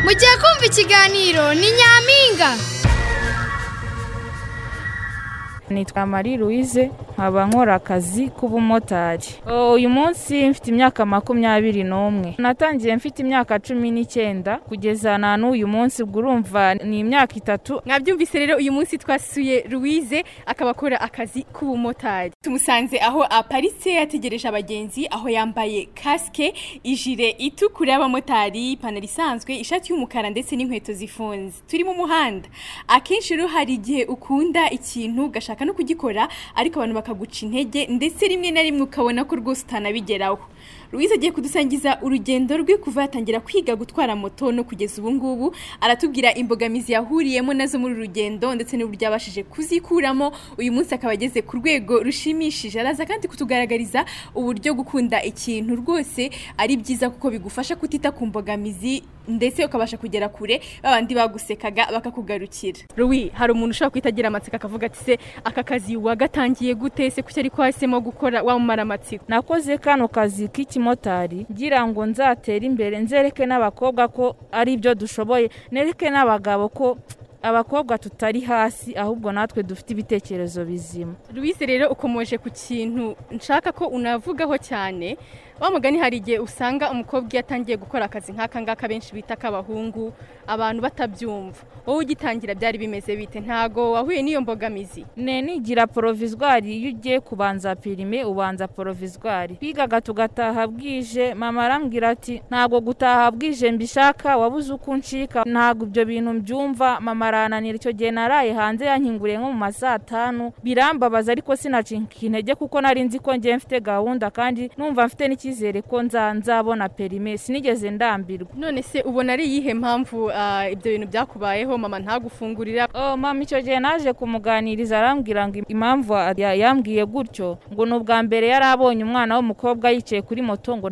mugiye kumva ikiganiro ni nyampinga nitwa marie louise nkaba nkora akazi k'ubumotari uyu munsi mfite imyaka makumyabiri n'umwe natangiye mfite imyaka cumi n'icyenda kugeza na n'uyu munsi ubwo urumva ni imyaka itatu mwabyumvise rero uyu munsi twasuye louise akaba akora akazi k'ubumotari tumusanze aho aparitse yategereje abagenzi aho yambaye kasike ijire itukura y'abamotari ipantaro isanzwe ishati y'umukara ndetse n'inkweto zifunze turi mu muhanda akenshi rero hari igihe ukunda ikintu ugashaka no kugikora ariko abantu bakaguca intege ndetse rimwe na rimwe ukabona ko rwose utanabigeraho Louise agiye kudusangiza urugendo rwe kuva yatangira kwiga gutwara moto no kugeza ubu ngubu aratubwira imbogamizi yahuriyemo nazo muri uru rugendo ndetse n'uburyo yabashije kuzikuramo uyu munsi akaba ageze ku rwego rushimishije araza kandi kutugaragariza uburyo gukunda ikintu rwose ari byiza kuko bigufasha kutita ku mbogamizi ndetse ukabasha kugera kure babandi bagusekaga bakakugarukira Louis hari umuntu ushobora guhita agira amatsiko akavuga ati se aka kazi wagatangiye gute se kuki ariko wahisemo gukora wamumara amatsiko nakoze kano kazi k'ikimotari ngira ngo nzatere imbere nzereke n'abakobwa ko ari byo dushoboye nereke n'abagabo ko abakobwa tutari hasi ahubwo natwe dufite ibitekerezo bizima Louise rero ukomoje ku kintu nshaka ko unavugaho cyane wa mugani hari igihe usanga umukobwa iyo atangiye gukora akazi nk'aka ngaka benshi bita ak'abahungu abantu batabyumva wowe ugitangira byari bimeze bite ntago wahuye n'iyo mbogamizi ne nigira porovizwari iyo ugiye kubanza pirime ubanza porovizwari twigaga tugataha bwije mama arambwira ati ntabwo gutaha bwije mbishaka wabuze uko uncika ntabwo ibyo bintu mbyumva mama arananira icyo gihe naraye hanze yankinguriye nko mu ma saa tanu birambabaza ariko sinacinka intege kuko nari nzi ko ngiye mfite gahunda kandi numva mfite n'ikintu icyizere ko nzabona perime sinigeze ndambirwa none se ubona ari iyihe mpamvu ibyo bintu byakubayeho mama ntagufungurira mama icyo gihe naje kumuganiriza arambwira ngo impamvu yambwiye gutyo ngo ni ubwa mbere yari abonye umwana w'umukobwa yicaye kuri moto ngo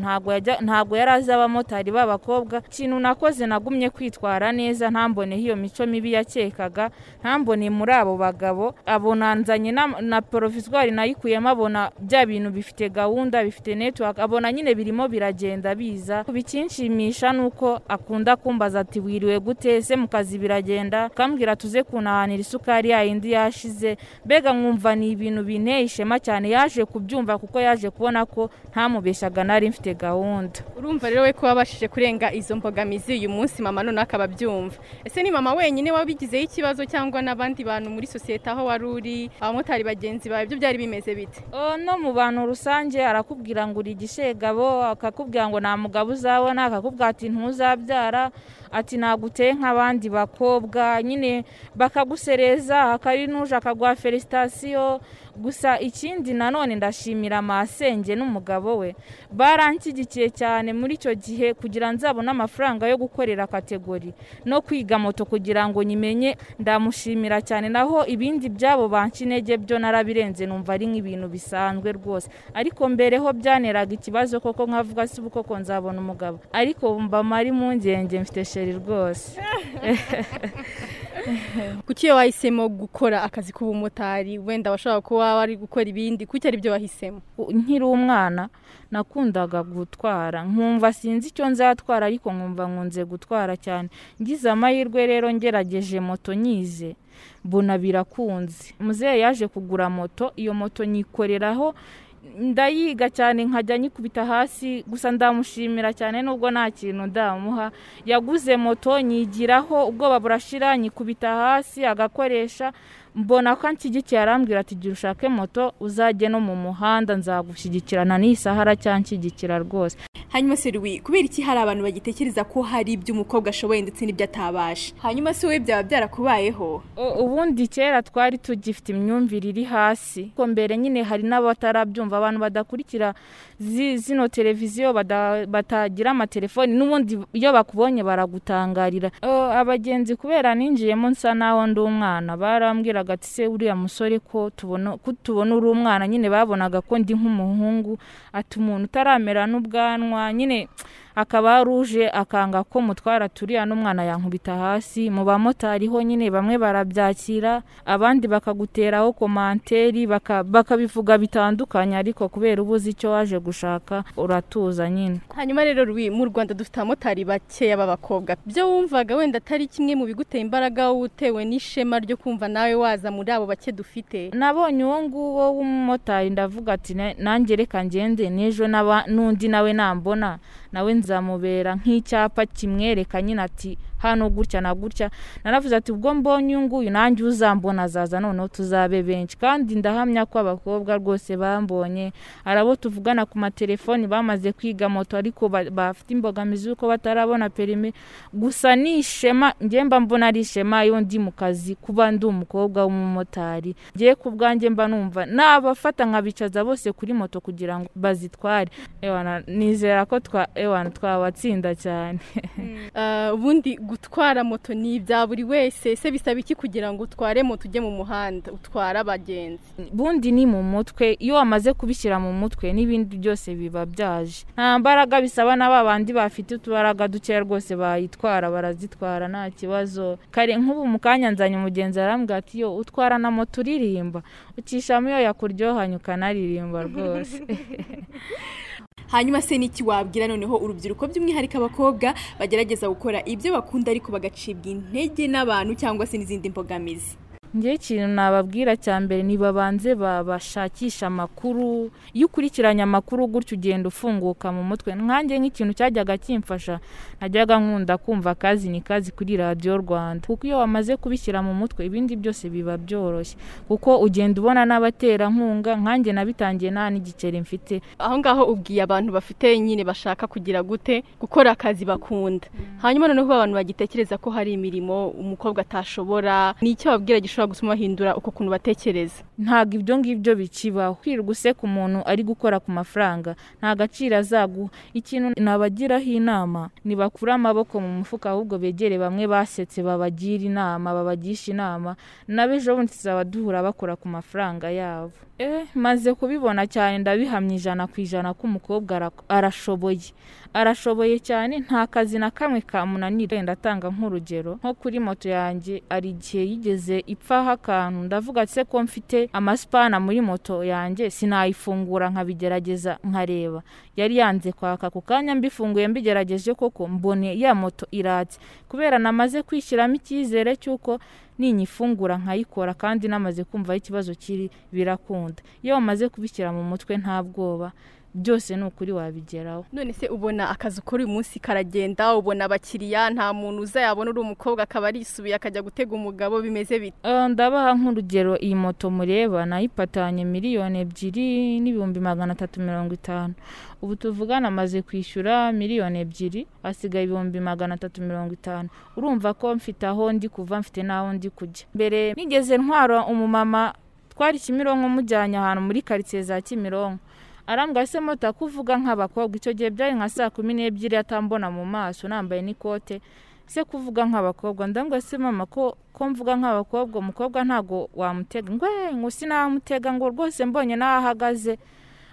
ntabwo yari azi abamotari b'abakobwa ikintu nakoze nagumye kwitwara neza ntambone iyo mico mibi yakekaga ntambone muri abo bagabo abona nzanye na porovizwari nayikuyemo abona bya bintu bifite gahunda bifite netiwaka abona nyine birimo biragenda biza bikinshimisha nuko akunda kumbaza ati wiriwe gute se mu kazi biragenda ukambwira tuze kunahanira isukari yayindi yashize mbega nkumva ni ibintu binteye ishema cyane yaje kubyumva kuko yaje kubona ko ntamubeshaga nari mfite gahunda urumva rero we ko wabashije kurenga izo mbogamizi uyu munsi mama none akaba abyumva ese ni mama wenyine wabigizeho ikibazo cyangwa n'abandi bantu muri sosiyete aho wari uri abamotari bagenzi bawe ibyo byari bimeze bite no mu bantu rusange arakubwira ngo uri igishega akakubwira ngo nta mugabo uzabona akakubwira ati ntuzabyara ati naguteye nk'abandi bakobwa nyine bakagusereza akari nuje akaguha felisitasiyo gusa ikindi nanone ndashimira amasenge n'umugabo we baranshyigikiye cyane muri icyo gihe kugira nzabone amafaranga yo gukorera kategori no kwiga moto kugira ngo nyimenye ndamushimira cyane naho ibindi byabo banca intege byo narabirenze numva ari nk'ibintu bisanzwe rwose ariko mbereho byaneraga ikibazo koko nkavuga si koko nzabona umugabo ariko mbama ari mu ngenge mfite sheri rwose kuki iyo wahisemo gukora akazi k'ubumotari wenda washobora kuba wari gukora ibindi kuki ari byo wahisemo nkiri umwana nakundaga gutwara nkumva sinzi icyo nzatwara ariko nkumva nkunze gutwara cyane ngize amahirwe rero ngerageje moto nyize mbona birakunze muzehe yaje kugura moto iyo moto nyikoreraho ndayiga cyane nkajya nyikubita hasi gusa ndamushimira cyane nubwo nta kintu ndamuha yaguze moto nyigiraho ubwoba burashira nyikubita hasi agakoresha mbona ko anshyigikiye arambwira ati gira ushake moto uzajye no mu muhanda nzagushyigikirana n'isahara cyangwa nshyigikira rwose hanyuma se ruwi kubera iki hari abantu bagitekereza ko hari ibyo umukobwa ashoboye ndetse n'ibyo atabasha hanyuma se wowe byaba byarakubayeho ubundi kera twari tugifite imyumvire iri hasi ko mbere nyine hari n'abatarabyumva abantu badakurikira zino televiziyo batagira amatelefoni n'ubundi iyo bakubonye baragutangarira abagenzi kubera ninjiyemo nsa naho ndi umwana barambwiraga ati se uriya musore ko tubona uri umwana nyine babonaga ko ndi nk'umuhungu ati umuntu utaramera n'ubwanwa nyine akaba ruje akanga ko mutwara turiya n'umwana yankubita hasi mu bamotari ho nyine bamwe barabyakira abandi bakaguteraho komanteri baka- bakabivuga bitandukanye ariko kubera uba uzi icyo waje gushaka uratuza nyine hanyuma rero Rui, mu rwanda dufite abamotari bakeya b'abakobwa byo wumvaga wenda atari kimwe mu bigutera imbaraga wowe utewe n'ishema ryo kumva nawe waza muri abo bake dufite nabonye uwo nguwo w'umumotari ndavuga ati "Na- nanjye reka ngende n'ejo n'aba- n'undi nawe nambona nawe nzamubera nk'icyapa kimwereka nyine ati hano gutya na gutya naravuze ati ubwo mbonye uyu nguyu nanjye uzambona azaza noneho tuzabe benshi kandi ndahamya ko abakobwa rwose bambonye hari abo tuvugana ku matelefoni bamaze kwiga moto ariko ba- bafite imbogamizi y'uko batarabona perime gusa ni ishema njye mba mbona ari ishema iyo ndi mu kazi kuba ndi umukobwa w'umumotari njye ku bwanjye mba numva nabafata nkabicaza bose kuri moto kugira ngo bazitware ewana nizera ko twa ewana twabatsinda cyane Ah, ubundi gutwara moto ni ibya buri wese ese bisaba iki kugira ngo utware moto ujye mu muhanda utware abagenzi bundi ni mu mutwe iyo wamaze kubishyira mu mutwe n'ibindi byose biba byaje nta mbaraga bisaba na ba bandi bafite utubaraga dukeya rwose bayitwara barazitwara nta kibazo kare nk'ubu mu kanya nzanye umugenzi arambwira ati yo utwara na moto uririmba ukishamo iyo yakuryohanye ukanaririmba rwose hanyuma se n'iki wabwira noneho urubyiruko by'umwihariko abakobwa bagerageza gukora ibyo bakunda ariko bagacibwa intege n'abantu cyangwa se n'izindi mbogamizi njyewe ikintu nababwira cya mbere nibabanze bashakisha amakuru iyo ukurikiranye amakuru gutya ugenda ufunguka mu mutwe nkanjye nk'ikintu cyajyaga kimfasha najyaga nkunda kumva akazi ni kazi kuri radiyo rwanda kuko iyo wamaze kubishyira mu mutwe ibindi byose biba byoroshye kuko ugenda ubona n'abaterankunga nkanjye nabitangiye nta n'igiceri mfite aho ngaho ubwiye abantu bafite nyine bashaka kugira gute gukora akazi bakunda hanyuma noneho abantu bagitekereza ko hari imirimo umukobwa atashobora ni icyo babwira gishobora gutuma bahindura uko kuntu batekereza ntabwo ibyo ngibyo bikibaho kwirirwa useka umuntu ari gukora ku mafaranga nta gaciro azaguha ikintu nabagiraho inama ntibakure amaboko mu mufuka ahubwo begere bamwe basetse babagira inama babagisha inama nabo ejo bundi tuzaba duhura bakora ku mafaranga yabo eh maze kubibona cyane ndabihamya ijana ku ijana ko umukobwa ara- arashoboye arashoboye cyane nta kazi na kamwe kamunanira wenda atanga nk'urugero nko kuri moto yanjye hari igihe yigeze ipfaho akantu ndavuga se ko mfite amasipana muri moto yanjye sinayifungura nkabigerageza nkareba yari yanze kwaka ako kanya mbifunguye mbigerageje koko mbone ya moto iratse kubera namaze kwishyiramo icyizere cy'uko ninyifungura nkayikora kandi namaze kumva aho ikibazo kiri birakunda iyo wamaze kubishyira mu mutwe nta bwoba byose ni ukuri wabigeraho none se ubona akazi ukora uyu munsi karagenda ubona abakiriya nta muntu uzayabona uri umukobwa akaba arisubiye akajya gutega umugabo bimeze bite Eh, ndabaha nk'urugero iyi moto mureba nayipatanye miliyoni ebyiri n'ibihumbi magana atatu mirongo itanu ubu tuvugana amaze kwishyura miliyoni ebyiri hasigaye ibihumbi magana atatu mirongo itanu urumva ko mfite aho ndi kuva mfite n'aho ndi kujya mbere nigeze ntwara umumama twari kimironko mujyanye ahantu muri karitsiye za kimironko arambwa se moto kuvuga nk'abakobwa icyo gihe byari nka saa kumi n'ebyiri atambona mu maso nambaye n'ikote se kuvuga nk'abakobwa ndabona se mama ko ko mvuga nk'abakobwa umukobwa ntabwo wamutega ngo "Eh, ngo sinamutega ngo rwose mbonye n'aho ahagaze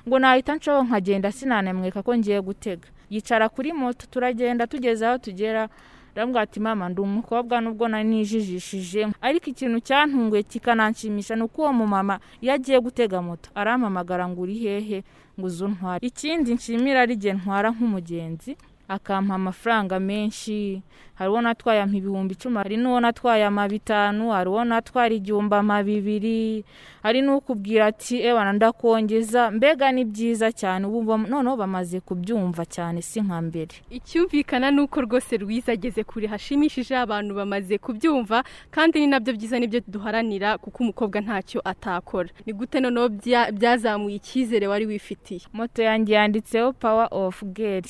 ngo nahita nshaho nkagenda sinanamweka ko ngiye gutega yicara kuri moto turagenda tugeze aho tugera ndamubwira ati mama ndi umukobwa nubwo nari nijijishije ariko ikintu cyantunguye kikananshimisha ni uko uwo mumama iyo agiye gutega moto arampamagara ngo uri hehe ngo uze untware ikindi nshimira ari igihe ntwara nk'umugenzi akampa amafaranga menshi hari uwo natwaye ampa ibihumbi icumi hari n'uwo natwaye ama bitanu hari uwo natwara igihumbi ama bibiri hari n'ukubwira ati ewana ndakongeza mbega ni byiza cyane ubu bam- noneho bamaze kubyumva cyane si nka mbere icyumvikana ni uko rwose rwiza ageze kure hashimishije abantu bamaze kubyumva kandi ni nabyo byiza nibyo duharanira kuko umukobwa ntacyo atakora ni gute noneho bya- byazamuye icyizere wari wifitiye moto yanjye yanditseho power of girl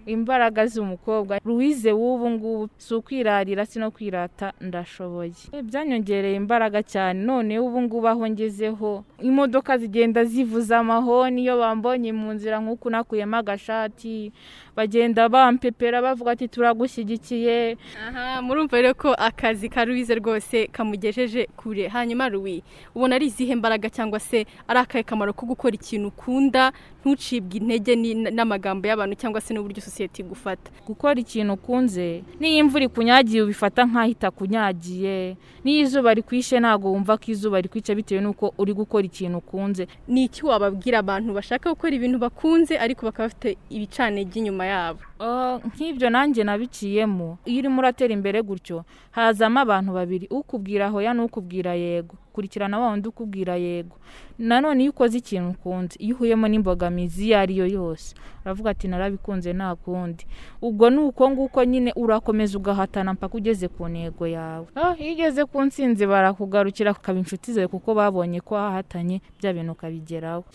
imbaraga z'umukobwa ruwize w'ubu ngubu si ukwirarira si no kwirata ndashoboye Eh, byanyongereye imbaraga cyane noneho ubu ngubu aho ngezeho imodoka zigenda zivuza amahoni iyo bambonye mu nzira nk'uku nakuyemo agashati bagenda bampepera bavuga ati turagushyigikiye aha murumva rero ko akazi ka ruwize rwose kamugejeje kure hanyuma ruwi ubona ari izihe mbaraga cyangwa se ari akahe kamaro ko gukora ikintu ukunda ntucibwe intege ni- n'amagambo y'abantu cyangwa se n'uburyo sosiyete igufata gukora ikintu ukunze n'iyo imvura ikunyagiye ubifata nk'aho itakunyagiye n'iyo izuba rikwishe ntabwo wumva ko izuba rikwica bitewe n'uko uri gukora ikintu ukunze ni iki wababwira abantu bashaka gukora ibintu bakunze ariko bakaba bafite ibicanege inyuma yabo Ah, nk'ibyo nanjye nabiciyemo iyo urimo uratera imbere gutyo hazamo abantu babiri ukubwira hoya n'ukubwira yego kurikirana wa wundi ukubwira yego nanone iyo ukoze ikintu ukunze iyo uhuyemo n'imbogamizi iyo ari yo yose uravuga ati narabikunze nta kundi ubwo ni uko nguko nyine urakomeza ugahatana mpaka ugeze ku ntego yawe Ah, iyo ugeze ku nsinzi barakugarukira ukaba inshuti zawe kuko babonye ko wahatanye bya bintu ukabigeraho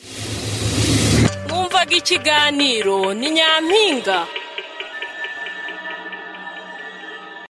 mwumvaga ikiganiro ni nyampinga